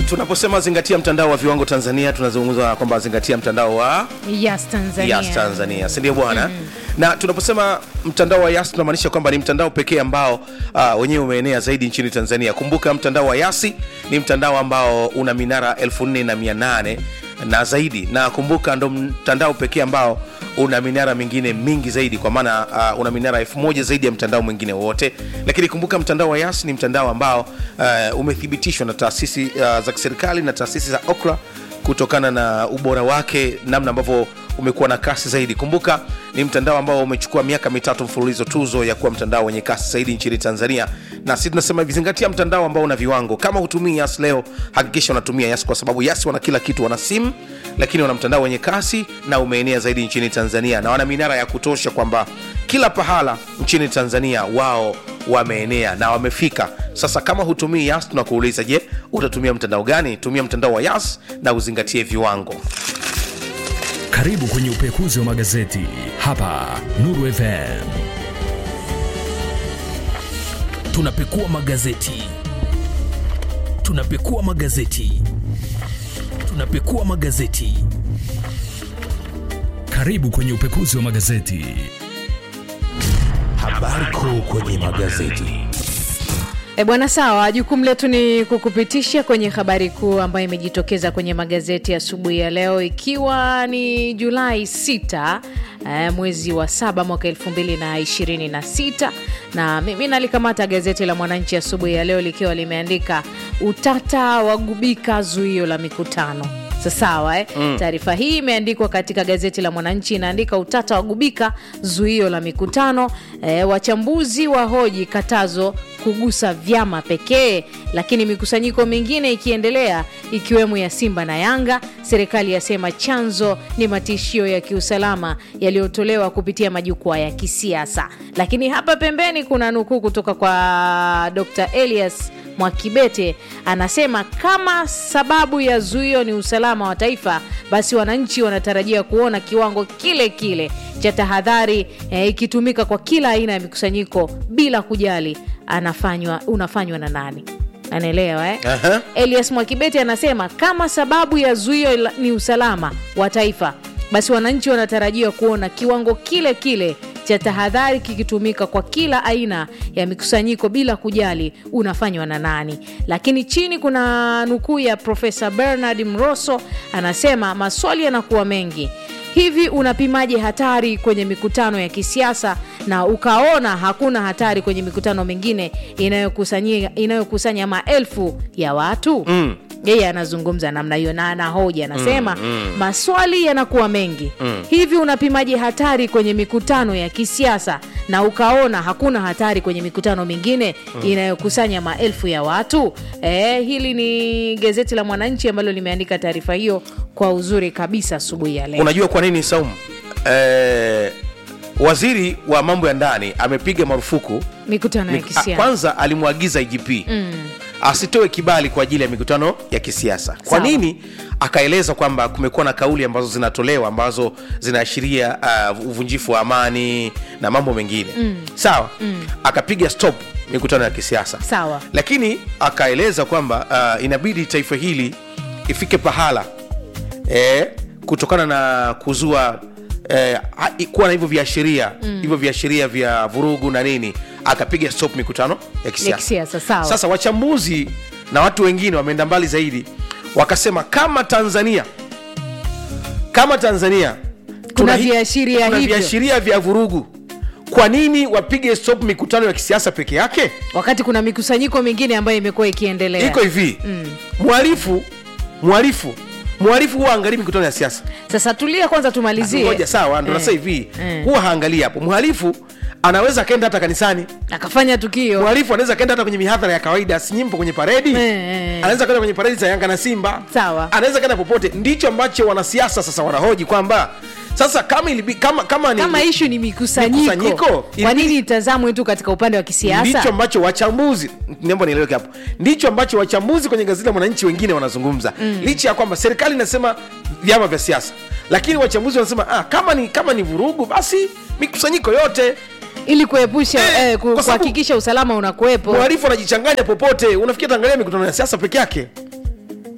tunaposema zingatia mtandao wa viwango tanzania tunazungumza kwamba zingatia mtandao wa Yas Tanzania. Yas Tanzania, si ndio bwana? Na tunaposema mtandao wa Yas tunamaanisha kwamba ni mtandao pekee ambao uh, wenyewe umeenea zaidi nchini Tanzania. Kumbuka mtandao wa Yasi ni mtandao ambao una minara 4800 na zaidi, na kumbuka ndo mtandao pekee ambao una minara mingine mingi zaidi, kwa maana uh, una minara elfu moja zaidi ya mtandao mwingine wote. Lakini kumbuka mtandao wa Yas ni mtandao ambao uh, umethibitishwa na taasisi uh, za kiserikali na taasisi za OKRA kutokana na ubora wake, namna ambavyo umekuwa na kasi zaidi. Kumbuka ni mtandao ambao umechukua miaka mitatu mfululizo tuzo ya kuwa mtandao wenye kasi zaidi nchini Tanzania, na sisi tunasema hivi, zingatia mtandao ambao una viwango. Kama hutumii Yas leo, hakikisha unatumia Yas kwa sababu Yas wana kila kitu, wana simu lakini wana mtandao wenye kasi na umeenea zaidi nchini Tanzania, na wana minara ya kutosha kwamba kila pahala nchini Tanzania wao wameenea na wamefika. Sasa kama hutumii Yas, tunakuuliza je, utatumia mtandao gani? Tumia mtandao wa Yas na uzingatie viwango. Karibu kwenye upekuzi wa magazeti hapa Nuru FM. Tunapekua magazeti, tunapekua magazeti, tunapekua magazeti. Karibu kwenye upekuzi wa magazeti. Habari kuu kwenye magazeti. E bwana, sawa. Jukumu letu ni kukupitisha kwenye habari kuu ambayo imejitokeza kwenye magazeti asubuhi ya, ya leo ikiwa ni Julai 6 eh, mwezi wa saba mwaka 2026 na mimi nalikamata gazeti la Mwananchi asubuhi ya, ya leo likiwa limeandika utata wagubika zuio la mikutano sawa eh? mm. Taarifa hii imeandikwa katika gazeti la Mwananchi, inaandika utata wagubika zuio la mikutano eh, wachambuzi wa hoji katazo kugusa vyama pekee, lakini mikusanyiko mingine ikiendelea ikiwemo ya Simba na Yanga. Serikali yasema chanzo ni matishio ya kiusalama yaliyotolewa kupitia majukwaa ya kisiasa. Lakini hapa pembeni kuna nukuu kutoka kwa Dr. Elias Mwakibete anasema kama sababu ya zuio ni usalama wa taifa, basi wananchi wanatarajia kuona kiwango kile kile cha tahadhari eh, ikitumika kwa kila aina ya mikusanyiko bila kujali anafanywa unafanywa na nani. Anaelewa eh? Aha. Elias Mwakibete anasema kama sababu ya zuio ni usalama wa taifa, basi wananchi wanatarajia kuona kiwango kile kile cha tahadhari kikitumika kwa kila aina ya mikusanyiko bila kujali unafanywa na nani. Lakini chini kuna nukuu ya Profesa Bernard Mroso anasema maswali yanakuwa mengi hivi unapimaje hatari kwenye mikutano ya kisiasa na ukaona hakuna hatari kwenye mikutano mingine inayokusanya inayokusanya maelfu ya watu mm yeye anazungumza namna hiyo na anahoja anasema mm, mm. maswali yanakuwa mengi mm. hivi unapimaje hatari kwenye mikutano ya kisiasa na ukaona hakuna hatari kwenye mikutano mingine mm. inayokusanya maelfu ya watu e, hili ni gazeti la mwananchi ambalo limeandika taarifa hiyo kwa uzuri kabisa asubuhi ya leo Unajua kwa nini Saumu? Eh, waziri wa mambo ya ndani amepiga marufuku mikutano ya mik- a- kisiasa kwanza alimwagiza IGP mm. asitoe kibali kwa ajili ya mikutano ya kisiasa. Kwa Sawa. nini? Akaeleza kwamba kumekuwa na kauli ambazo zinatolewa ambazo zinaashiria uh, uvunjifu wa amani na mambo mengine mm. sawa mm. akapiga stop mikutano ya kisiasa Sawa. lakini akaeleza kwamba uh, inabidi taifa hili ifike pahala eh, kutokana na kuzua eh, ha- i- kuwa na hivyo viashiria mm. hivyo viashiria vya vurugu na nini akapiga stop mikutano ya kisiasa. kisiasa, sawa. Sasa wachambuzi na watu wengine wameenda mbali zaidi wakasema kama Tanzania kama Tanzania tuna hi- viashiria tuna hivyo. viashiria vya vurugu, kwa nini wapige stop mikutano ya kisiasa peke yake? wakati kuna mikusanyiko mingine ambayo imekuwa ikiendelea Iko hivi mhalifu mhalifu mhalifu huwa angalii mikutano ya siasa sasa tulia kwanza tumalizie ngoja sawa ndo Eh, nasa hivi eh. huwa haangalii hapo mhalifu anaweza akaenda hata kanisani akafanya tukio mhalifu anaweza akaenda hata kwenye mihadhara ya kawaida sinyimpo kwenye paredi Eh, eh. anaweza kaenda kwenye paredi za yanga na simba Sawa. anaweza kaenda popote ndicho ambacho wanasiasa sasa wanahoji kwamba sasa kama ilibi, kama, kama, ni, kama ishu ni mikusanyiko, Mikusanyiko, kwa ilibidi- nini itazamwe tu katika upande wa ndicho kisiasa ambacho wachambuzi nembo nieleweke hapo ndicho ambacho wachambuzi kwenye gazeti la mwananchi wengine wanazungumza mm. licha ya kwamba serikali inasema vyama vya siasa lakini wachambuzi wanasema ah, kama ni kama ni vurugu basi mikusanyiko yote ili kuepusha Eh, eh, ku- kwa sababu- kuhakikisha usalama unakuwepo mhalifu anajichanganya popote unafikia tangalia mikutano ya siasa peke yake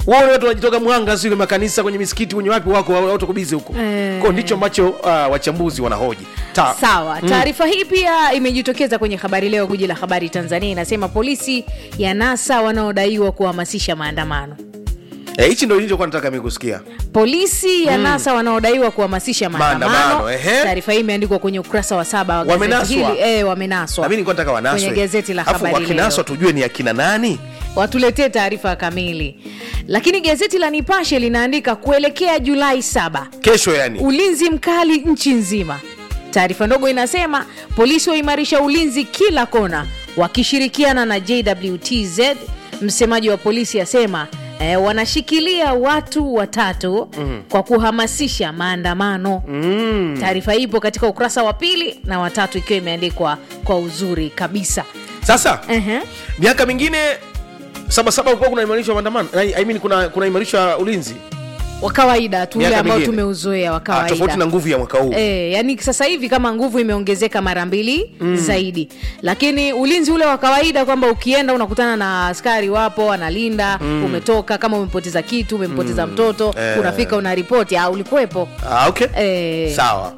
wao watu wanajitoka mwanga sio kwenye makanisa kwenye misikiti kwenye wapi wako watu kubizi huko Eh. kwa ndicho ambacho uh, wachambuzi wanahoji Ta. sawa taarifa hii pia imejitokeza kwenye habari leo guji la habari tanzania inasema polisi ya nasa wanaodaiwa kuhamasisha maandamano Eh, hichi ndio nilichokuwa nataka mimi kusikia polisi ya nasa wanaodaiwa kuhamasisha maandamano Maandamano, ehe. taarifa hii imeandikwa kwenye ukurasa wa saba wa gazeti Wamenaswa? hili eh, wamenaswa na mimi nilikuwa nataka wanaswe kwenye gazeti la Alafu habari wakinaswa leo tujue ni akina nani watuletee taarifa kamili lakini gazeti la nipashe linaandika kuelekea julai saba kesho yani ulinzi mkali nchi nzima taarifa ndogo inasema polisi waimarisha ulinzi kila kona wakishirikiana na jwtz msemaji wa polisi asema eh, wanashikilia watu watatu mm. kwa kuhamasisha maandamano mm. taarifa hii ipo katika ukurasa wa pili na watatu ikiwa imeandikwa kwa uzuri kabisa sasa uh-huh. miaka mingine sabasaba kulikuwa kuna imarishwa maandamano I I mean, kuna, kuna imarishwa ulinzi wa kawaida tu ule Miaka ambao mingine. tumeuzoea wa Ah, tofauti kawaida na nguvu ya mwaka huu E, yani sasa hivi kama nguvu imeongezeka mara mbili mm. zaidi lakini ulinzi ule wa kawaida kwamba ukienda unakutana na askari wapo analinda mm. umetoka kama umepoteza kitu umempoteza mm. mtoto Eh. unafika una ripoti ah, ulikuwepo ah, okay. Eh. sawa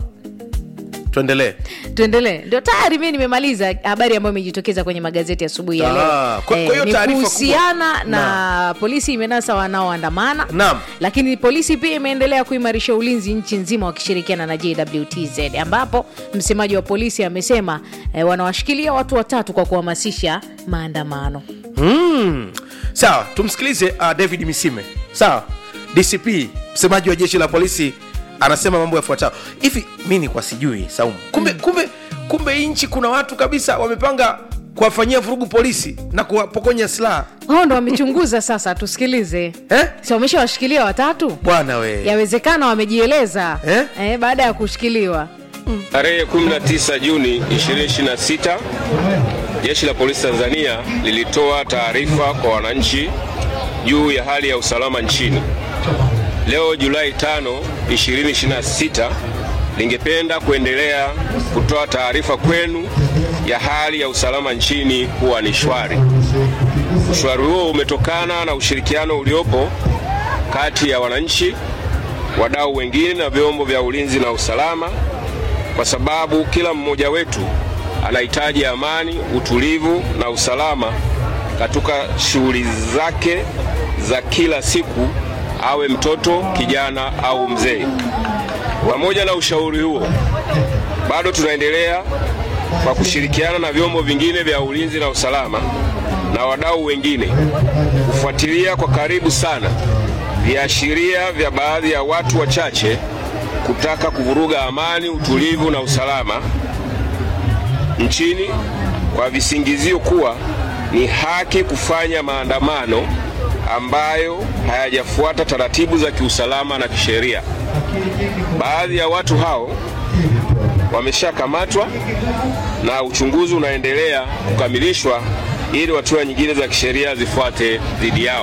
tuendelee tuendelee ndio tayari mi nimemaliza habari ambayo imejitokeza kwenye magazeti asubuhi ya Ah, leo kwa- kwa hiyo ni taarifa kuhusiana kubwa- na polisi imenasa wanaoandamana Naam. lakini polisi pia imeendelea kuimarisha ulinzi nchi nzima wakishirikiana na jwtz ambapo msemaji wa polisi amesema eh, wanawashikilia watu watatu kwa kuhamasisha maandamano mm. sawa tumsikilize uh, david misime sawa dcp msemaji wa jeshi la polisi anasema mambo yafuatayo hivi mi ni kwa sijui saumu kumbe mm. kumbe kumbe hii nchi kuna watu kabisa wamepanga kuwafanyia vurugu polisi na kuwapokonya silaha hao ndo wamechunguza sasa tusikilize eh? si wameshawashikilia watatu bwana we yawezekana wamejieleza Eh? Eh, baada ya kushikiliwa Tarehe 19 Juni 2026 Jeshi la Polisi Tanzania lilitoa taarifa kwa wananchi juu ya hali ya usalama nchini. Leo Julai 5, 2026 lingependa kuendelea kutoa taarifa kwenu ya hali ya usalama nchini kuwa ni shwari. Ushwari huo umetokana na ushirikiano uliopo kati ya wananchi, wadau wengine na vyombo vya ulinzi na usalama kwa sababu kila mmoja wetu anahitaji amani, utulivu na usalama katika shughuli zake za kila siku, awe mtoto, kijana au mzee. Pamoja na ushauri huo, bado tunaendelea kwa kushirikiana na vyombo vingine vya ulinzi na usalama na wadau wengine kufuatilia kwa karibu sana viashiria vya baadhi ya watu wachache kutaka kuvuruga amani, utulivu na usalama nchini kwa visingizio kuwa ni haki kufanya maandamano ambayo hayajafuata taratibu za kiusalama na kisheria. Baadhi ya watu hao wameshakamatwa na uchunguzi unaendelea kukamilishwa ili hatua nyingine za kisheria zifuate dhidi yao.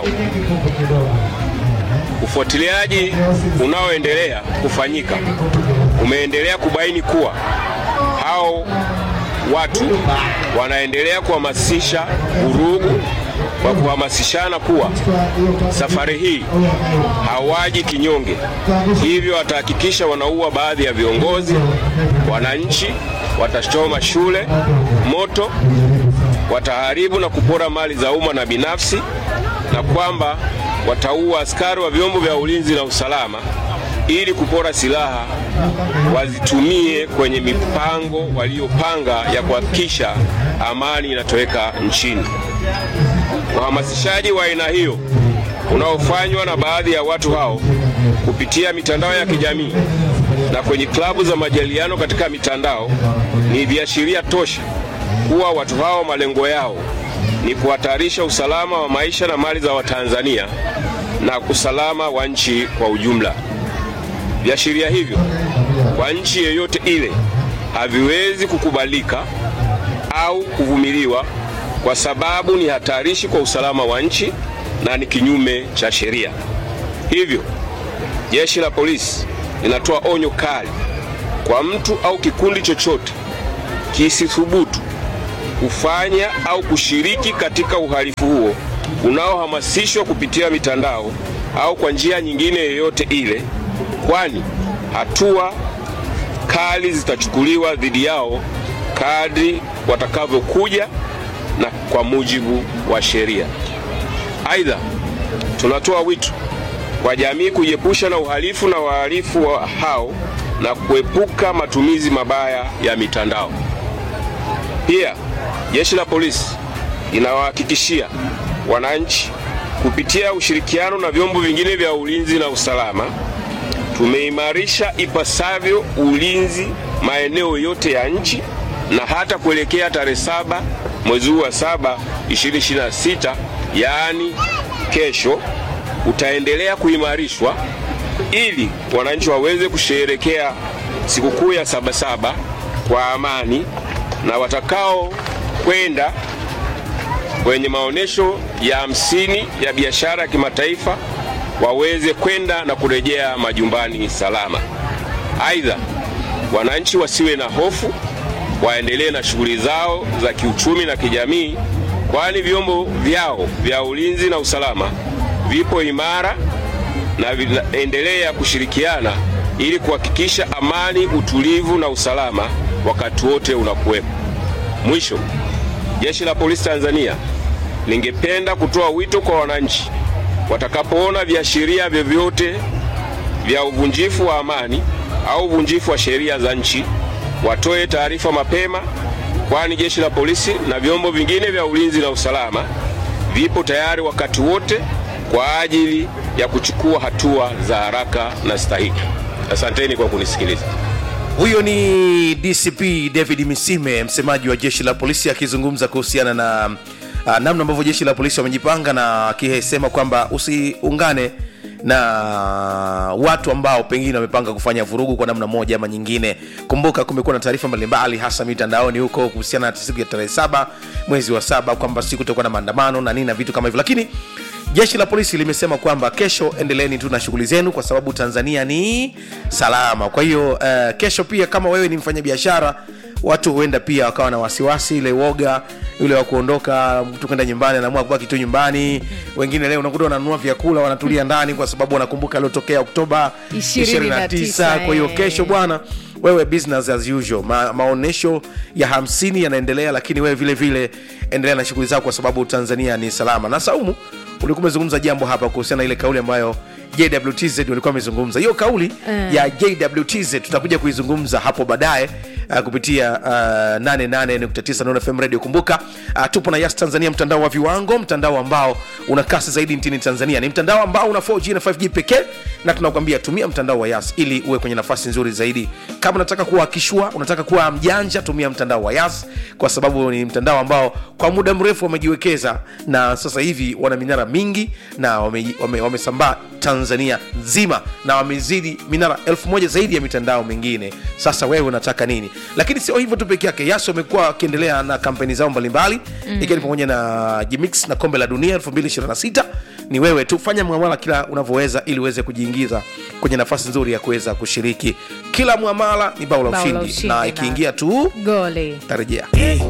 Ufuatiliaji unaoendelea kufanyika umeendelea kubaini kuwa hao watu wanaendelea kuhamasisha vurugu kwa kuhamasishana kuwa safari hii hawaji kinyonge, hivyo watahakikisha wanaua baadhi ya viongozi, wananchi, watachoma shule moto, wataharibu na kupora mali za umma na binafsi, na kwamba wataua askari wa vyombo vya ulinzi na usalama ili kupora silaha wazitumie kwenye mipango waliopanga ya kuhakikisha amani inatoweka nchini. Uhamasishaji wa aina hiyo unaofanywa na baadhi ya watu hao kupitia mitandao ya kijamii na kwenye klabu za majadiliano katika mitandao ni viashiria tosha kuwa watu hao malengo yao ni kuhatarisha usalama wa maisha na mali za Watanzania na usalama wa nchi kwa ujumla. Viashiria hivyo kwa nchi yeyote ile haviwezi kukubalika au kuvumiliwa kwa sababu ni hatarishi kwa usalama wa nchi na ni kinyume cha sheria. Hivyo, jeshi la polisi linatoa onyo kali kwa mtu au kikundi chochote kisithubutu kufanya au kushiriki katika uhalifu huo unaohamasishwa kupitia mitandao au kwa njia nyingine yoyote ile, kwani hatua kali zitachukuliwa dhidi yao kadri watakavyokuja na kwa mujibu wa sheria. Aidha, tunatoa wito kwa jamii kujiepusha na uhalifu na wahalifu wa hao na kuepuka matumizi mabaya ya mitandao. Pia jeshi la polisi linawahakikishia wananchi kupitia ushirikiano na vyombo vingine vya ulinzi na usalama, tumeimarisha ipasavyo ulinzi maeneo yote ya nchi na hata kuelekea tarehe saba mwezi huu wa saba 2026 yaani kesho, utaendelea kuimarishwa ili wananchi waweze kusherehekea sikukuu ya Sabasaba kwa amani na watakao kwenda kwenye maonyesho ya hamsini ya biashara ya kimataifa waweze kwenda na kurejea majumbani salama. Aidha, wananchi wasiwe na hofu, waendelee na shughuli zao za kiuchumi na kijamii, kwani vyombo vyao vya ulinzi na usalama vipo imara na vinaendelea kushirikiana ili kuhakikisha amani, utulivu na usalama wakati wote unakuwepo. Mwisho, Jeshi la Polisi Tanzania lingependa kutoa wito kwa wananchi watakapoona viashiria vyovyote vya uvunjifu wa amani au uvunjifu wa sheria za nchi watoe taarifa mapema, kwani jeshi la polisi na vyombo vingine vya ulinzi na usalama vipo tayari wakati wote kwa ajili ya kuchukua hatua za haraka na stahiki. Asanteni kwa kunisikiliza. huyo ni dcp david misime msemaji wa jeshi la polisi akizungumza kuhusiana na uh, namna ambavyo jeshi la polisi wamejipanga na akisema kwamba usiungane na watu ambao pengine wamepanga kufanya vurugu kwa namna moja ama nyingine kumbuka kumekuwa na taarifa mbalimbali hasa mitandaoni huko kuhusiana na siku ya tarehe saba mwezi wa saba kwamba siku itakuwa na maandamano na nini na vitu kama hivyo lakini jeshi la polisi limesema kwamba kesho endeleeni tu na shughuli zenu kwa sababu tanzania ni salama kwa hiyo uh, kesho pia kama wewe ni mfanyabiashara watu huenda pia wakawa na wasiwasi ile woga yule wa kuondoka mtu kwenda nyumbani anaamua kubaki tu nyumbani wengine leo unakuta wananunua vyakula wanatulia ndani kwa sababu wanakumbuka aliotokea oktoba 29 kwa hiyo eh. kesho bwana wewe business as usual Ma, maonyesho ya hamsini yanaendelea lakini wewe vile vile endelea na shughuli zako kwa sababu tanzania ni salama na saumu ulikuwa umezungumza jambo hapa kuhusiana na ile kauli ambayo jwtz walikuwa wamezungumza hiyo kauli Mm. ya jwtz tutakuja kuizungumza hapo baadaye uh, kupitia uh, 88.9 Nuru FM radio kumbuka uh, tupo na yas tanzania mtandao wa viwango mtandao ambao una kasi zaidi nchini tanzania ni mtandao ambao una 4g na 5g pekee na tunakwambia tumia mtandao wa yas ili uwe kwenye nafasi nzuri zaidi kama unataka kuwa kishua unataka kuwa mjanja tumia mtandao wa yas kwa sababu ni mtandao ambao kwa muda mrefu wamejiwekeza na sasa hivi wana minara mingi na wamesambaa wame, wamesambaa tanzania nzima na wamezidi minara elfu moja zaidi ya mitandao mingine sasa wewe unataka nini lakini sio hivyo tu peke yake yas wamekuwa wakiendelea na kampeni zao mbalimbali mm. ikiwa ni pamoja na jimix na kombe la dunia 226 ni wewe tu fanya mwamala kila unavyoweza ili uweze kujiingiza kwenye nafasi nzuri ya kuweza kushiriki kila mwamala ni bao la Bao la ushindi ushindi na na- ikiingia tu goli tarejea